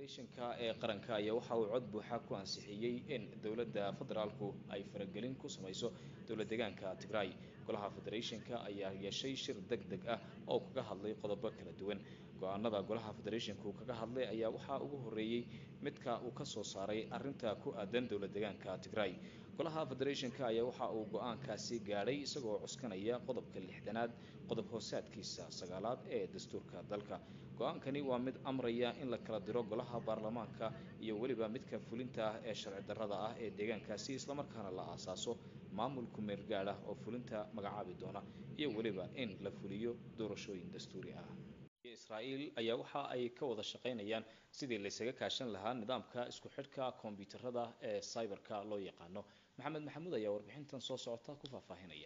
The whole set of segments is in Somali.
federeeshanka ee qaranka ayaa waxa uu cod buuxa ku ansixiyey in dowladda federaalku ay faragelin ku samayso dowlad deegaanka tigray golaha federeeshanka ayaa yeeshay shir deg deg ah oo kaga hadlay qodobo kala duwan go-aanada golaha federeeshanka uu kaga hadlay ayaa waxaa ugu horeeyey midka uu ka soo saaray arinta ku aadan dowlad deegaanka tigray golaha federeeshanka ayaa waxa uu go-aankaasi gaadhay isagoo cuskanaya qodobka lixdanaad qodob hoosaadkiisa sagaalaad ee dastuurka dalka go-aankani waa mid amraya in la kala diro golaha baarlamaanka iyo weliba midka fulinta ah ee sharci darrada ah ee deegaankaasi islamarkaana la aasaaso maamulku meelgaad ah oo fulinta magacaabi doona iyo weliba in la fuliyo doorashooyin dastuuri ah israa'iil ayaa waxa ay ka wada shaqaynayaan sidii laysaga kaashan lahaa nidaamka isku xidhka kombiyuutarada ee cyberka loo yaqaano maxamed maxamuud ayaa warbixintan soo socota ku faahfaahinaya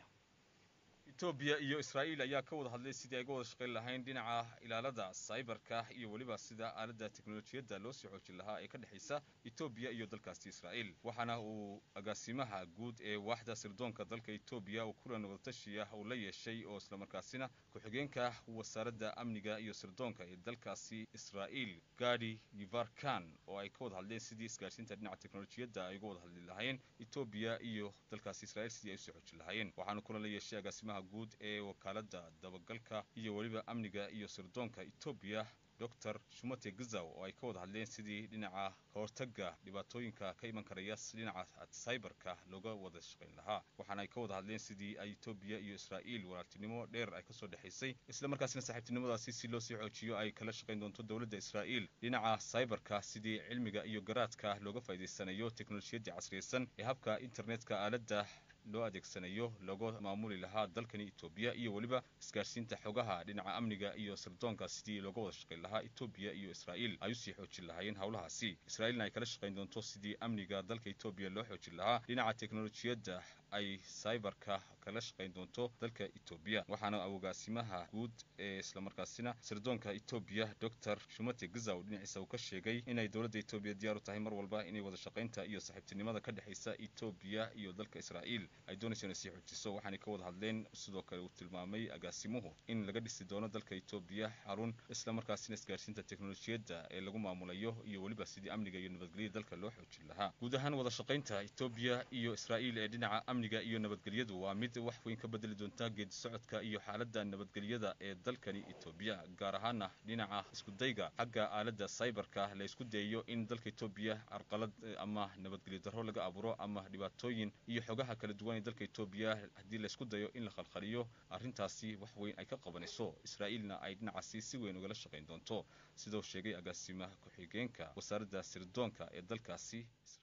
etoobiya iyo israa'iil ayaa ka wada hadlay sidii ay uga wada shaqayn lahayn dhinaca ilaalada cyberka iyo weliba sida aaladda teknolojiyadda loo sii xoojin lahaa ee ka dhexaysa etoobiya iyo dalkaasi israa'iil waxaana uu agaasimaha guud ee waaxda sirdoonka dalka etoobiya uu kulan wadatashiya uu la yeeshay oo islamarkaasina ku-xigeenka wasaaradda amniga iyo sirdoonka ee dalkaasi israa'iil gadi yivarkan oo ay ka wada hadleen sidii isgaarsiinta dhinaca teknolojiyadda ay uga wada hadli lahaayeen etoobiya iyo dalkaasi israa'iil sidii ay usii xoojin lahaayeen waxaana kulan la yeeshay agaasimaha guud ee wakaaladda dabagalka iyo weliba amniga iyo sirdoonka etoobiya doctor shumate gazaw oo ay ka wada hadleen sidii dhinaca kahortaga dhibaatooyinka ka iman karaya dhinaca cyberka looga wada shaqayn lahaa waxaana ay ka wada hadleen sidii ay etoobiya iyo israa'iil walaaltinimo dheer ay kasoo dhexaysay isla markaasina saaxiibtinimadaasi si loo sii xoojiyo ay kala shaqayn doonto dowladda israa'iil dhinaca cyberka sidii cilmiga iyo garaadka looga faa'iidaysanayo teknolojiyaddii casriyaysan ee habka internetka aaladda loo adeegsanayo looga maamuli lahaa dalkani etoobiya iyo weliba isgaarsiinta xogaha dhinaca amniga iyo sirdoonka sidii looga wada shaqayn lahaa etoobiya iyo israa'iil ay usii xoojin lahaayeen howlahaasi israa'iilna ay kala shaqayn doonto sidii amniga dalka etoobiya loo xoojin lahaa dhinaca teknolojiyadda ay cyberka kala shaqayn doonto dalka etoobiya waxaana awgaasimaha guud ee islamarkaasina sirdoonka etoobiya doctor shumate gazaw dhinaciisa uu ka sheegay inay dowladda etoobiya diyaar u tahay mar walba inay wada shaqaynta iyo saaxiibtinimada ka dhexaysa etoobiya iyo dalka israa'iil ay doonayso inay sii xoojiso waxaanay ka wada hadleen sidoo kale uu tilmaamay agaasimuhu in laga dhisi doono dalka etoobiya xarun islamarkaasina isgaarsiinta teknolojiyadda ee lagu maamulayo iyo weliba sidii amniga iyo nabadgelyada dalka loo xoojin lahaa guud ahaan wada shaqaynta etoobiya iyo israa'iil ee dhinaca amniga iyo nabadgelyadu waa mid wax weyn ka bedeli doonta geedi socodka iyo xaaladda nabadgelyada ee dalkani etoobiya gaar ahaana dhinaca iskudayga xagga aaladda cyberka la isku dayayo in dalka etoobiya carqalad ama nabadgelyo darro laga abuuro ama dhibaatooyin iyo xogaha kala duwan ee dalka etoobiya haddii laysku dayo in la khalkhaliyo arrintaasi wax weyn ay ka qabanayso israa'iilna ay dhinacaasi si weyn ugala shaqayn doonto sidoo sheegay agaasimaha ku-xigeenka wasaaradda sirdoonka ee dalkaasi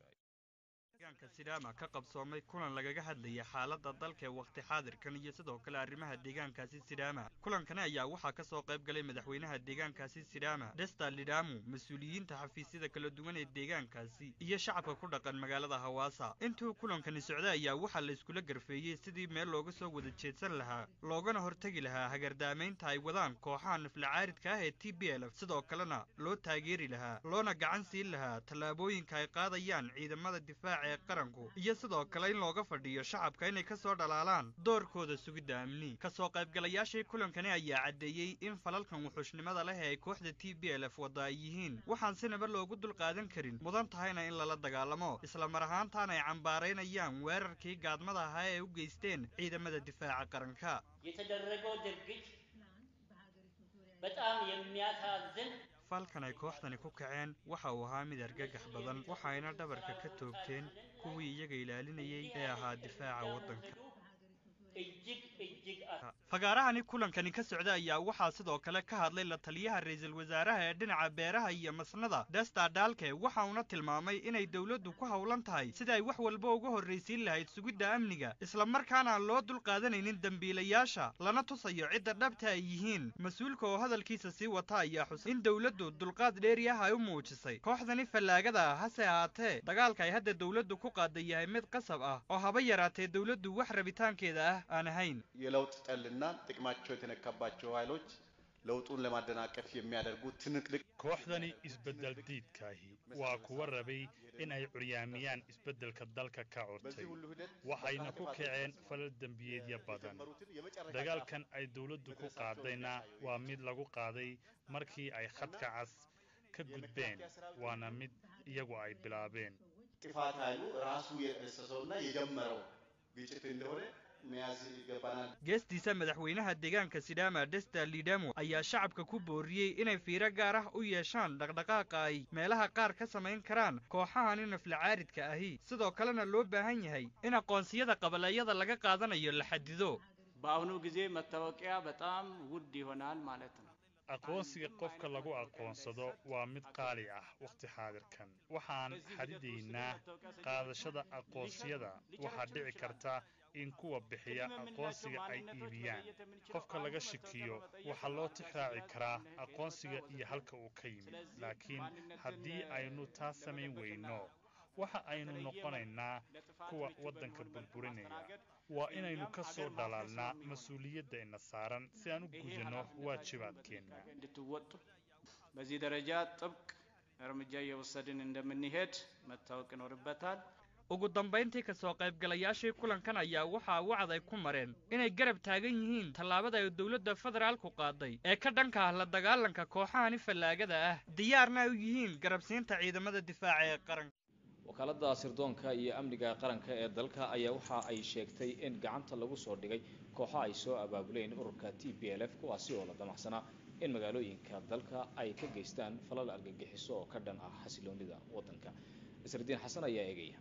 deegaanka sidaama ka qabsoomay kulan lagaga hadlaya xaaladda dalka ee wakhti xaadirkan iyo sidoo kale arrimaha deegaankaasi sidaama kulankani ayaa waxaa ka soo qayb galay madaxweynaha deegaankaasi sidaama desta lidhamu mas-uuliyiinta xafiisyada kala duwan ee deegaankaasi iyo shacabka ku dhaqan magaalada hawaasa intuu kulankani socday ayaa waxaa la iskula garfeeyey sidii meel looga soo wada jeedsan lahaa loogana hortegi lahaa hagardaamaynta ay wadaan kooxaha naflacaaridka ah ee t b l f sidoo kalena loo taageeri lahaa loona gacan siin lahaa tallaabooyinka ay qaadayaan ciidamada difaaca ee qaranku iyo sidoo kale in looga fadhiyo shacabka inay ka soo dhalaalaan doorkooda sugidda amni kasoo qaybgalayaashii kulankani ayaa caddeeyey in falalkan wuxuushnimada leh ee ay kooxda t b l f wadda ay yihiin waxaan sinaba loogu dulqaadan karin mudan tahayna in lala dagaalamo isla mar ahaantaana ay cambaaraynayaan weerarkii gaadmada ahaa ee u geysteen ciidamada difaaca qaranka የተደረገው ድርጊት በጣም የሚያሳዝን falkan ay kooxdani ku kaceen waxa uu ahaa mid argagax badan waxayna dhabarka ka toogteen kuwii iyaga ilaalinayay ee ahaa difaaca waddanka እጅግ እጅግ fagaarahani kulankani ka socda ayaa waxaa sidoo kale ka hadlay la taliyaha ra-iisul wasaaraha ee dhinaca beeraha iyo masnada desta dhalke waxa uuna tilmaamay inay dowladdu ku howlan tahay sida ay wax walba uga horraysiin lahayd sugidda amniga isla markaana aan loo dulqaadanaynin dembiilayaasha lana tusayo cidda dhabta ay yihiin mas-uulka oo hadalkiisa sii wata ayaa xus in dowladdu dulqaad dheeri ah ay u muujisay kooxdani fallaagada ah hase ahaatee dagaalka ay hadda dowladdu ku qaaday yahay mid qasab ah oo haba yaraatee dowladdu wax rabitaankeeda ah aan ahayn የለውጥ ጠልና ጥቅማቸው የተነካባቸው ኃይሎች ለውጡን ለማደናቀፍ የሚያደርጉት ትንቅንቅ kooxdani isbeddel diidkaahi waa kuwa rabay in ay curyaamiyaan isbeddelka dalka ka curtay waxayna ku kaceen falal dembiyeedyo badan dagaalkan ay dowladdu ku qaadayna waa mid lagu qaaday markii ay khadka cas ka gudbeen waana mid iyagu ay bilaabeen ጥፋት ኃይሉ ራሱ የጠነሰሰውና የጀመረው ግጭት እንደሆነ መያዝ ይገባናል። geestiisa madaxweynaha deegaanka sidaama desta lidamo ayaa shacabka ku booriyey inay fiiro gaar ah u yeeshaan dhaqdhaqaaqa ay meelaha qaar ka samayn karaan kooxahani naflacaaridka ahi sidoo kalena loo baahan yahay in aqoonsiyada qabaleeyada laga qaadanayo la xadido በአሁኑ ጊዜ መታወቂያ በጣም ውድ ይሆናል ማለት ነው። aqoonsiga qofka lagu aqoonsado waa mid qaali ah wakhti xaadirkan waxaan xadidaynaa qaadashada aqoonsiyada waxaa dhici karta in kuwa bixiya aqoonsiga ay iibiyaan qofka laga shikiyo waxaa loo tixraaci karaa aqoonsiga iyo halka uu ka yimid laakiin haddii aynu taas samayn weyno waxa aynu noqonaynaa kuwa waddanka burburinaya waa inaynu ka soo dhalaalnaa mas-uuliyadda ina saaran si aan u gudano waajibaadkeenna እንድትወጡ በዚህ ደረጃ ጥብቅ እርምጃ እየወሰድን እንደምንሄድ መታወቅ ይኖርበታል። ugu dambayntii ka soo qaybgalayaashii kulankan ayaa waxaa wacd ay ku mareen inay garab taagan yihiin tallaabada ay dowladda federaalku qaaday ee ka dhanka ah la dagaalanka kooxahani fallaagada ah diyaarna ay u yihiin garabsiinta ciidamada difaaca ee qaranka wakaaladda sirdoonka iyo amniga qaranka ee dalka ayaa waxa ay sheegtay in gacanta lagu soo dhigay kooxo ay soo abaabuleen ururka t p l f kuwaasi oo la damacsanaa in magaalooyinka dalka ay ka geystaan falal argagixiso oo ka dhan ah xasiloonida waddanka nasridiin xasan ayaa eegaya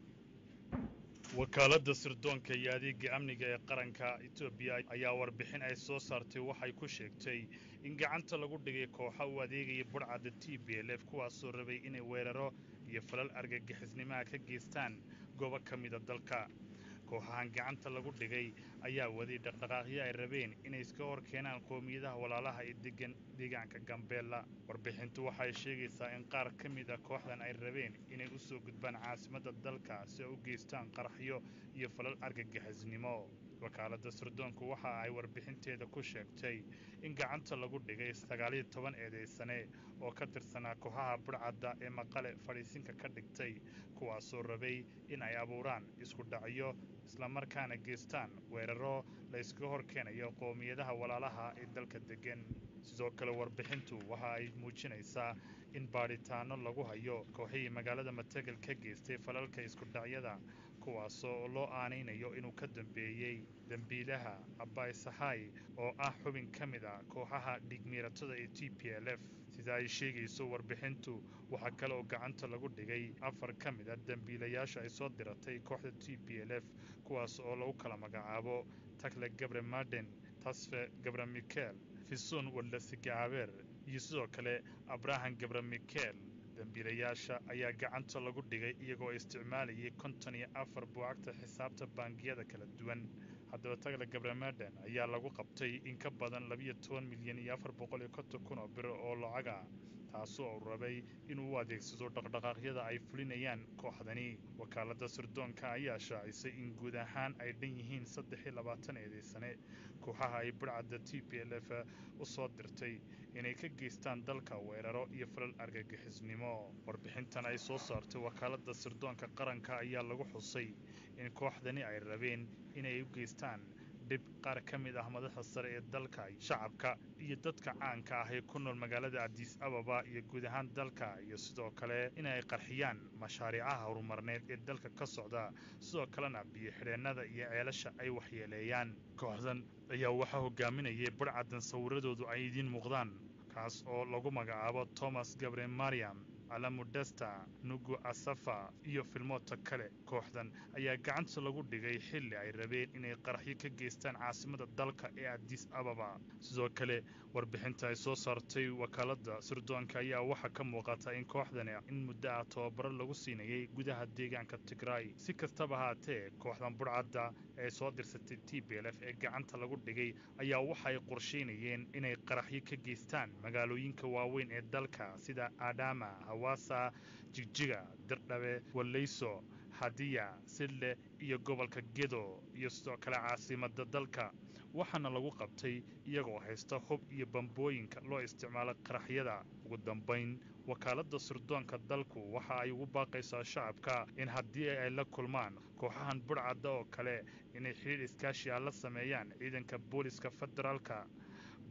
wakaaladda sirdoonka iyo adeega amniga ee qaranka etoobiya ayaa warbixin ay soo saartay waxay ku sheegtay in gacanta lagu dhigay kooxa u adeegaya budhcadda t b l f kuwaasoo rabay inay weeraro iyo falal argagixisnimaha ka geystaan goobo ka mida dalka kooxahan gacanta lagu dhigay ayaa waday dhaqdhaqaaqyo ay rabeen inay iska hor keenaan qowmiyadaha walaalaha ee degan deegaanka gambeella warbixintu waxay sheegaysaa in qaar ka mid a kooxdan ay rabeen inay u soo gudbaan caasimadda dalka si ay u geystaan qaraxyo iyo falal argagixisnimo wakaaladda sirdoonku waxa ay warbixinteeda ku sheegtay in gacanta lagu dhigay sagaaliyo toban eedaysane oo ka tirsanaa kooxaha budhcadda ee maqale fadhiisinka ka dhigtay kuwaasoo rabay in ay abuuraan isku dhacyo islamarkaana geystaan weeraro la yskaga hor keenayo qowmiyadaha walaalaha ee dalka degan sidoo kale warbixintu waxa ay muujinaysaa in baadhitaano lagu hayo kooxihii magaalada matagal ka geystay falalka isku dhacyada kuwaasoo loo aanaynayo inuu ka dambeeyey dembiilaha abaay sahay oo ah xubin ka mid a kooxaha dhigmiiratada ee t p l f sida ay sheegayso warbixintu waxaa kale oo gacanta lagu dhigay afar ka mid a dembiilayaasha ay soo diratay kooxda t p l f kuwaas oo lagu kala magacaabo takle gabre marden tasfe gabre mikel fison wadlasigaabeer iyo sidoo kale abraham gabre mikel dembiilayaasha ayaa gacanta lagu dhigay iyagoo isticmaalayay konton iyo afar buucagta xisaabta bangiyada kala duwan haddaba tagle gabremaden ayaa lagu qabtay in ka badan labiyo toban milyan iyo afar boqol iyo konton kun oo bir oo lacaga taasoo uu rabay inuu u adeegsado dhaqdhaqaaqyada ay fulinayaan kooxdani wakaaladda sirdoonka ayaa shaacisay in guud ahaan ay dhan yihiin saddex iyo labaatan eedaysane kooxaha ay budhcadda t p l f u soo dirtay inay ka geystaan dalka weeraro iyo falal argagixisnimo warbixintan ay soo saartay wakaaladda sirdoonka qaranka ayaa lagu xusay in kooxdani ay rabeen inay u geystaan dhib qaar ka mid ah madaxda sare ee dalka shacabka iyo dadka caanka ah ee ku nool magaalada adiis ababa iyo guud ahaan dalka iyo sidoo kale inay qarxiyaan mashaariicaha horumarneed ee dalka ka socda sidoo kalena biyo xidheennada iyo ceelasha ay waxyeeleeyaan kooxdan ayaa waxaa hogaaminayay budhcaddan sawiradoodu ay idiin muuqdaan kaas oo lagu magacaabo thomas gabre mariam alamudesta nugu asafa iyo filmoodta kale kooxdan ayaa gacanta lagu dhigay xilli ay rabeen inay qaraxyo ka geystaan caasimada dalka ee adis ababa sidoo kale warbixinta ay soo saartay wakaaladda sirdoonka ayaa waxaa ka muuqata in kooxdani in muddo ah tababaro lagu siinayay gudaha deegaanka tigray si kastaba haatee kooxdan budhcadda ee soo dirsatay t b l f ee gacanta lagu dhigay ayaa waxay qorsheynayeen inay qaraxyo ka geystaan magaalooyinka waaweyn ee dalka sida adama hawaasa jigjiga dirdhabe wallayso hadiya sidle iyo gobolka gedo iyo sidoo kale caasimada dalka waxaana lagu qabtay iyagoo haysta hub iyo bambooyinka loo isticmaalo qaraxyada ugu dambayn wakaaladda sirdoonka dalku waxa ay ugu baaqaysaa shacabka in haddii ay la kulmaan kooxahan budhcadda oo kale inay xidhiir iskaashiya la sameeyaan ciidanka booliska federaalka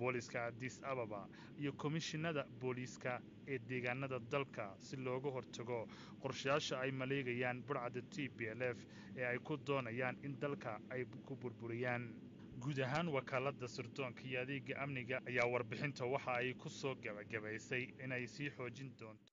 booliska adis ababa iyo komishinada booliiska ee deegaanada dalka si looga hortago qorshayaasha ay maleegayaan burcadda t b l f ee ay ku doonayaan in dalka ay ku burburiyaan guud ahaan wakaaladda sirdoonka iyo adeega amniga ayaa warbixinta waxa ay ku soo gebagabaysay inay sii xoojin doonto